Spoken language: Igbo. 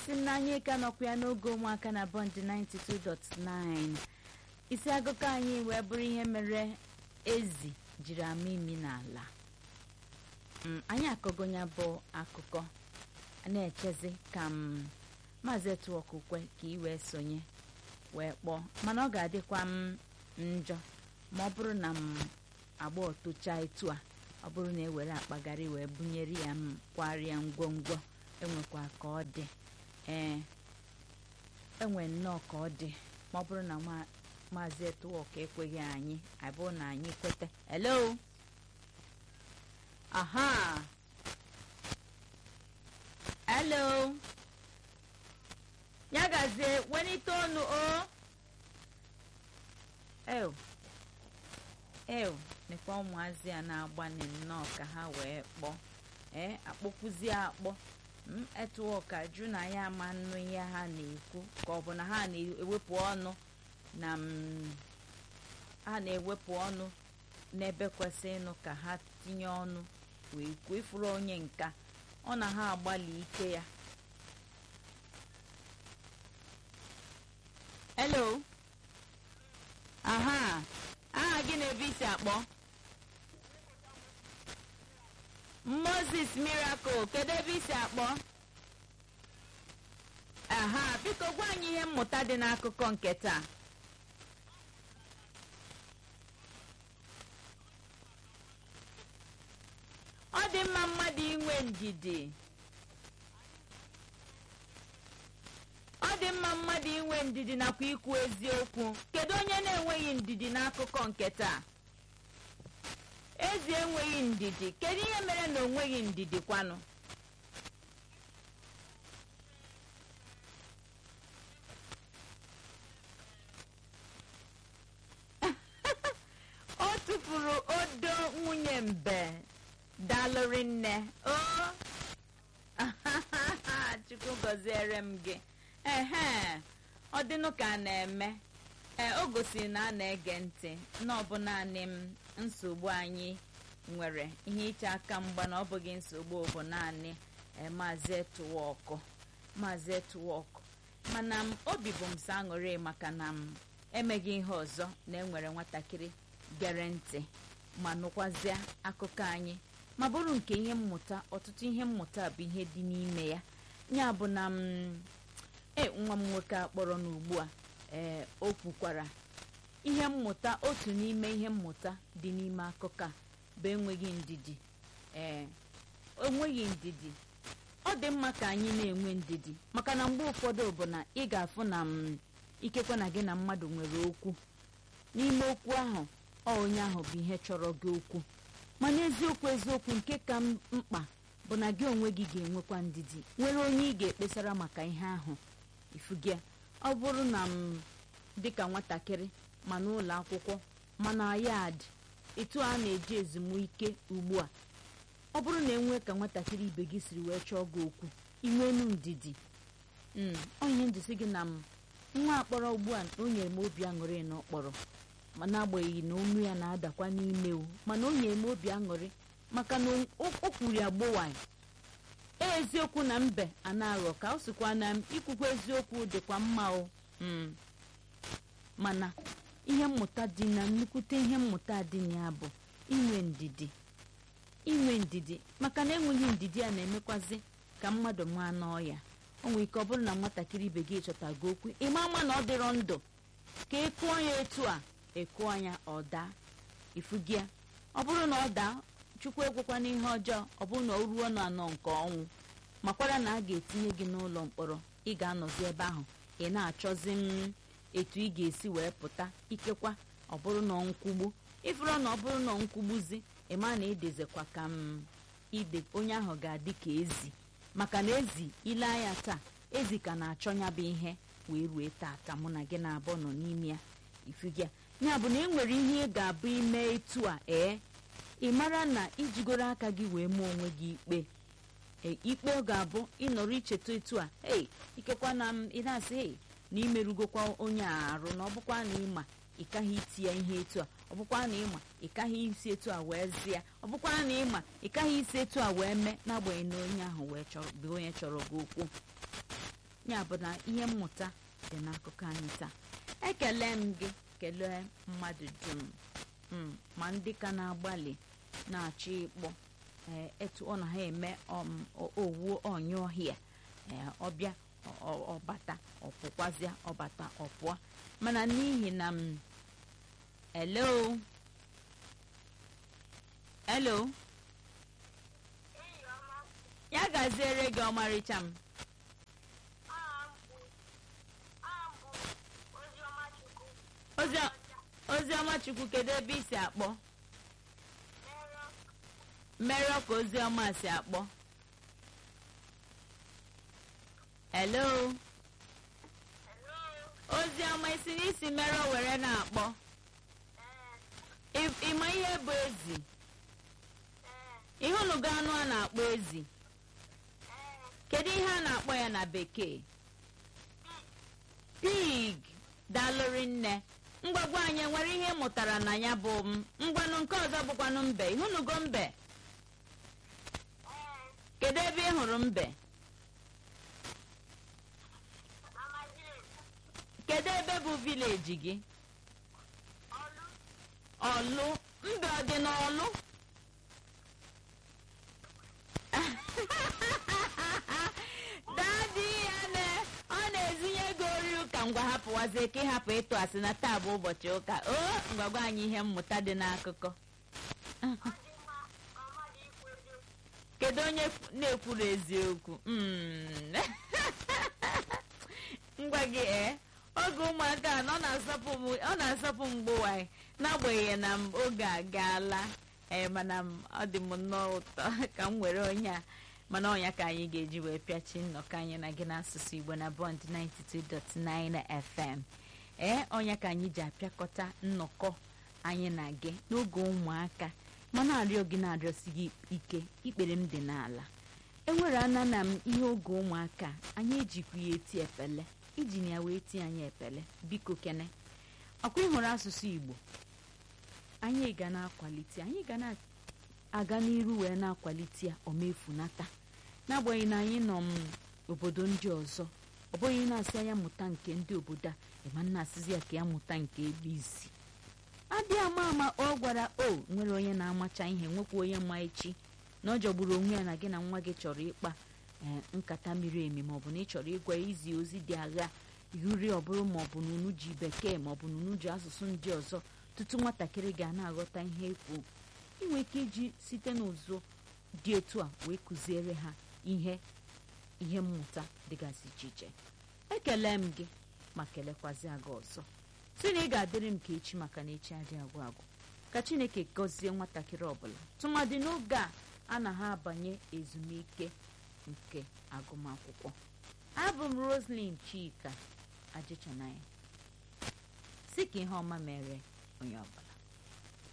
asị m na anyị ka nọkwa ya n'oge ụmụaka na bọnd 92.9 isi akụkọ anyị wee bụrụ ihe mere ezi jiri ama imi n'ala Mm, anyị akọgonya bụ akụkọ na-echezi ka m maazị etuokukwe ka ị wee sonye wee kpọọ mana ọ ga-adịkwa m njọ ma ọ bụrụ na m agba ọtụcha etu a ọ bụrụ na ewere akpagharị wee bunyere ya m kwarịa ngwongwo enwekwa ka ọ dị ee enwe nnọọ ka ọ dị ma ọ bụrụ na ma- maazị etuoka ekweghị anyị abụọ na anyị kweta hello aha hello ya gazie welite ọnụ o ew ew nekwa ụmụazị a na-agbani nnọọ ka ha wee kpọọ ee akpọkwuzie akpọ m etuo ka jụ na ya ama nnu ihe ha na-ekwu ka ọ bụ na ha na-ewepụ ọnụ na m ha na-ewepụ ọnụ n'ebe kwesịrị ịnụ ka ha tinye ọnụ wee kwuo ifuru onye nka ọ na ha agbalị ike ya hello aha aha gị na-ebe isi akpọ moses miracle kedu ebe isi akpọ aha biko gwa anyị ihe mmụta dị n'akụkọ nke taa ọ dị mma mmadụ inwe ndidi ọ dị mma mmadụ inwe ndidi nakwa ikwu eziokwu kedu onye na-enweghị ndidi n'akụkọ nke taa ezi enweghị ndidi kedu ihe mere na onweghị ndidi kwanụ o tụfuru odo nwunye mbe dalụrị nne o chukwu gọziere m gị ehe ọ dịnụ ka a na-eme ee o gosiri na a na-ege ntị na ọ bụ naanị m nsogbu anyị nwere ihe iche aka mgba na ọ bụghị nsogbu bụ naanị ee, maazị etuwọkụ maazị etuwọkụ mana m obi bụ m sọ aṅụrị maka na m emeghị ihe ọzọ na enwere nwatakịrị gere ntị ma nụkwazịa akụkọ anyị ma bụrụ nke ihe mmụta ọtụtụ ihe mmụta bụ ihe dị n'ime ya ya bụ na m e nwa m nwoke a kpọrọ n'ugbu a ee o kwukwara ihe mmụta otu n'ime ihe mmụta dị n'ime akụkọ a bụ enweghị ndidi ee enweghị ndidi ọ dị mma ka anyị na-enwe ndidi maka na mgbe ụfọdụ bụ na ị ga-afụ na m ikekwe na gị na mmadụ nwere okwu n'ime okwu ahụ ọ onye ahụ bụ ihe chọrọ gị okwu mana eziokwu eziokwu nke ka m mkpa bụ na gị onwe gị ga-enwekwa ndidi nwere onye ị ga-ekpesara maka ihe ahụ ifugia ọ bụrụ na m dịka nwatakịrị ma n'ụlọ akwụkwọ ma na yad etu a na-eji ezumike ugbu a ọ bụrụ na enwee ka nwatakịrị ibe gị siri wee chọọ gị okwu inwenu ndidi mm, ọ ihe njisi gị na m nwa akpọrọ ugbu a o nyere m obi aṅụrị na ọ kpọrọ ma n'agbanyeghị na olu ya na-adakwa n'ime o mana o nyere m obi aṅụrị maka na o o kwuru ya gbowanyị eziokwu na mbe a na-aghọ ka o sikwa na m ikwukwa eziokwu dịkwa mma o mm. mana ihe mmụta dị na nnukwute ihe mmụta dị na ya bụ inwe ndidi inwe ndidi maka na enweghị ndidi a na-emekwazi ka mmadụ maa n'ọya o nwere ike ọ bụrụ na nwatakịrị ibe gị chọtago okwu ịma ama na ọ dịrọ ndụ ka ị kụọ ya etu a ekụọ ya ọ daa ifugia ọ bụrụ na ọ daa chukwu ekwekwa n'ihe ọjọọ ọ bụrụ na o ruo n'anọ nke ọnwụ makwara na a ga-etinye gị n'ụlọ mkpọrọ ị ga-anọzi ebe ahụ ị na-achọzi m etu ị ga-esi wee pụta ikekwa ọ bụrụ na nkwugbu ịfụrụ na ọ bụrụ na nkwugbuzi ịma na edezekwa ka m ide onye ahụ ga-adị ka ezi maka na ezi ile anya taa ezi ka na-achọ ya bụ ihe wee rue tata mụ na gị na-abụọ nọ n'ime ya ifugia ya bụ na e nwere ihe ị ga-abụ ime etu a ee ị mara na ijigoro aka gị wee mee onwe gị ikpe ee ikpe ọ ga-abụ ịnọrọ icheta etu a ei ikekwa na m ị na-asị ei na imerugokwa onye a arụ na ọ bụkwa na ịma ị kaghị iti ya ihe etu a ọ bụkwa na ịma ị kaghị isi etu a wee zịa ọ bụkwa na ịma ị kaghị isi etu a wee mee n'agbanyeghị na onye ahụ wee chọrọ bụ onye chọrọ gị okwu ya bụ na ihe mmụta dị n'akụkọ anyị taa ekele m gị kelee mmadụ dum mm, ma ndị ka na-agbalị na-achọ ịkpọ ee etu ọ na ha eme um, o- owuo ọnyụ ọhịa ee ọbịa ọ- ọ- ọbata ọpụkwazịa ọbata ọpụọ mana n'ihi na m hello hello ya gaziere gị ọmarịcha m Ozi- oziọma chukwu kedu ebe i si akpọ mmerọ ka oziọma si akpọ hello oziọma isi n'isi mmerọ were na-akpọ Ị- ịma ihe bụ ezi ịhụnụgo anụ a na-akpọ ezi kedu ihe a na-akpọ ya na bekee pig dalụrị nne mgbagwa anyị nwere ihe ị mụtara na ya bụ m ngwanụ nke ọzọ bụkwanụ mbe ịhụnụgo mbe kedu ebe ị hụrụ mbe kedu ebe bụ vileji gị ọlụ mbe ọ dị n'ọlụ dadi ya na ọ na-ezinye ego ori ụka ngwa hapụwazie ka ịhapụ ịtụ asị na taa bụ ụbọchị ụka o ngwagwa anyị ihe mmụta dị n'akụkọ kedu onye na-ekwuru eziokwu Mm. ngwa gị ee oge ụmụaka a ọ na-asọpụ m- ọ na-asọpụ mgbe nwanyị n'agbanyeghị na m oge agaala ee mana m ọ dị m nnọọ ụtọ ka m were onye a mana ọnya ka anyị ga-eji wee pịachi nnọkọ anyị na gị n'asụsụ igbo na bond 92.9 fm ee ọnya ka anyị ji apịakọta nnọkọ anyị na gị n'oge ụmụaka mana arịọ gị na-arịọsi gị ike ikpere m dị n'ala enwere ana na m ihe oge ụmụaka anyị ejikwa ya eti efele iji na ya wee tie anyị efele biko kene ọkwa ịhụrụ asụsụ igbo anyị ga na-akwalite anyị ga na-aga n'iru wee na-akwalite ya omefunata n'agbanyeghị na anyị nọ m obodo ndị ọzọ ọ bụghị na-asị anya mụta nke ndị obodo a ịma nna asịzi ya ka ya mụta nke ebe isi adị ama ama ọ gwara o nwere onye na-amacha ihe nwekwa onye ma echi na ọ jọgburu onwe ya na gị na nwa gị chọrọ ịkpa ee nkata miri emi maọbụ na ị chọrọ ịgwa izi ozi dị agha yuri ọbụrụ maọbụ na unu ji bekee maọbụ na unu ji asụsụ ndị ọzọ tutu nwatakịrị ga na-aghọta ihe ekwu inwe ike iji site n'ụzọ dị etu a wee kụziere ha ihe ihe mmụta dịgasị iche iche ekele m gị ma kelekwazị gị ọzọ si na ị ga-adịrị m ka echi maka na echi adị agwụ agwụ ka chineke gọzie nwatakịrị ọbụla tụmadị n'oge a a na ha abanye ezumike nke agụmakwụkwọ abụ m roslyn chika ajịchanaya si ka ihe ọma mere onye ọbụla